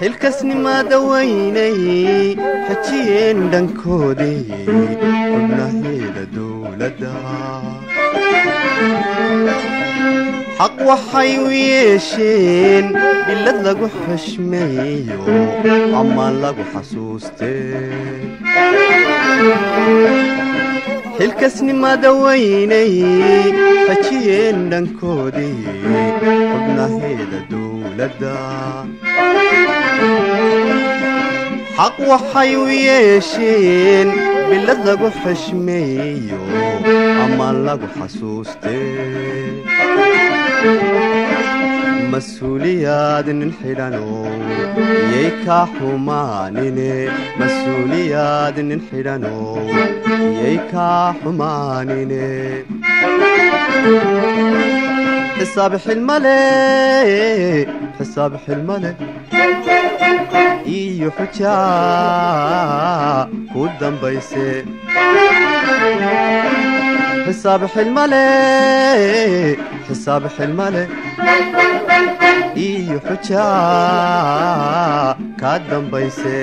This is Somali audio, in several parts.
xilkasnimaada weynay xajiyeen dhankoodii xubnaheeda dowladda xaq waxay u yeesheen bilad lagu xushmeeyo ama lagu xasuustee xilkasnimaada weynay xajiyeen dhankoodii xubnaheeda dowladda xaq waxay u yeesheen bilad lagu xushmeeyo ama lagu xasuustee mas-uuliyaad nin xidhanow yay kaa xumaanine mas-uuliyaad nin xidhanow yay kaa xumaanine xisaab xilmale xisaab xilmale iyo xujaa ku dambayse xisaab xilmale xisaab xilmale iyo xujaa ka dambayse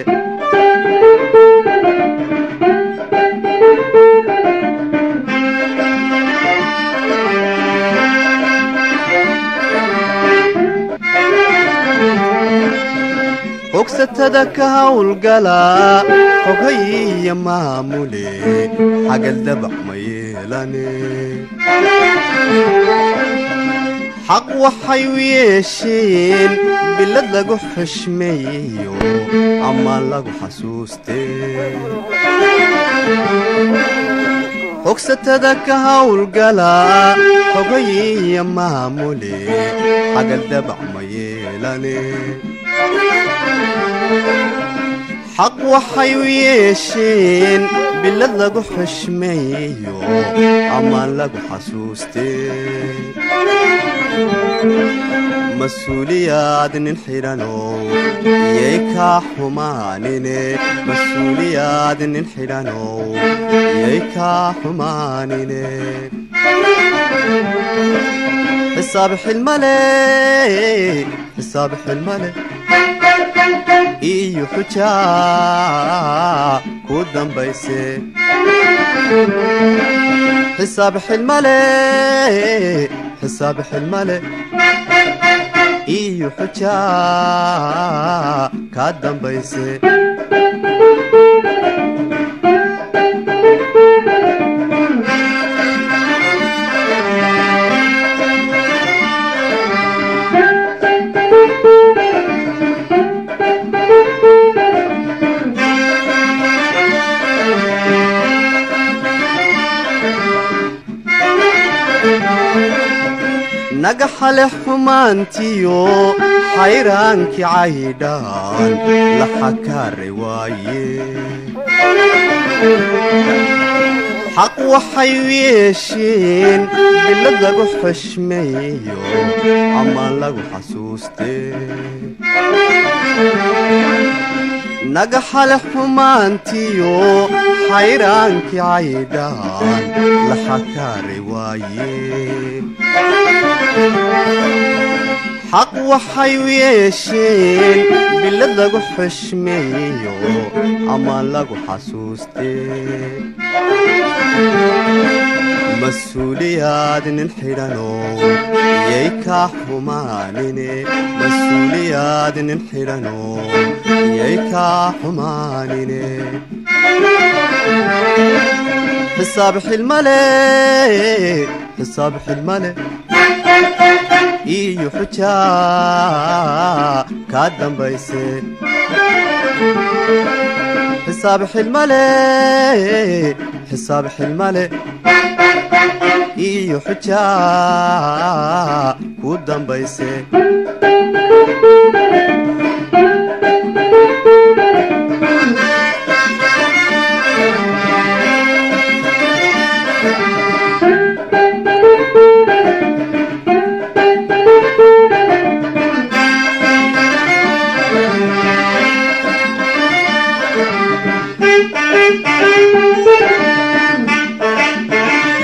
xogsatada ka hawlgala xogayiyo maamule xagal dabac ma yeelane xaq waxay u yeesheen bilad lagu xushmeeyo ama lagu xasuustee xogsatada ka hawlgala xogayiyo maamule xagal dabac ma yeelane xaq waxay u yeesheen bilad lagu xushmeeyo ama lagu xasuustee mas-uuliyaad nin xidhanow yay kaa xumaanine mas-uuliyaad nin xidhanow yay kaa xumaanine xisaab xilmale xisaab xilmale iyo xujaa ku dambayse xisaab xilmale xisaab xilmale iyo xujaa ka dambayse naga xale xumaantiyo xayraankii caydhaan la xakaare waaye xaq waxay u yeesheen bilad lagu xushmeeyo ama lagu xasuustee naga xale xumaantiyo xayraankii caydhaan la xakaare waaye xaq waxay u yeesheen bilad lagu xushmeeyo ama lagu xasuustee mas-uuliyaad nin xidhanow yay kaa xumaanine mas-uuliyaad nin xidhanow yay kaa xumaanine xisaab xilmale xisaab xilmale iyo xujaa ka dambayse xisaab xilmale xisaab xilmale iyo xujaa ku dambayse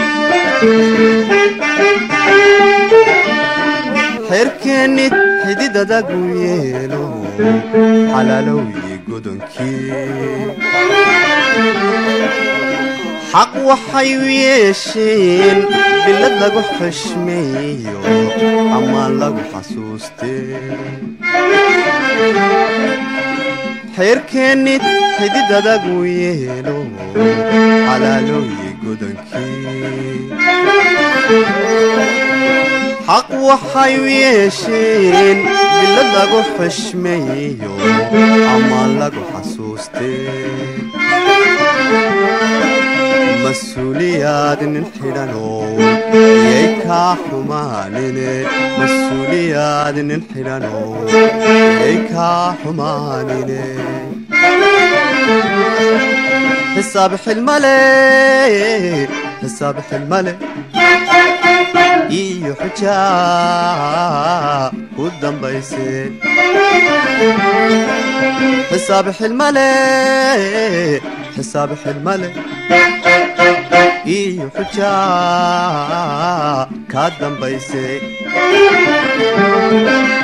xerkeennid xidid xididadagu yeelo xalaalowyi godonkii xaq waxay u yeesheen bilad lagu xushmeeyo ammaan lagu xasuustee xeerkeennid xididadagu yeelo xalaalooyi godonkii xaq waxay u yeesheen bilad lagu xushmeeyo ammaan lagu xasuustee mas-uuliyaad nin xidhanoo yay kaa xumaanine mas-uuliyaad nin xidhanoo yay kaa xumaanine xisaab xilmale xisaab xilmale iyo xujaa ku dambayse xisaab xilmale xisaab xilmale iyo xujaa kaa dambayse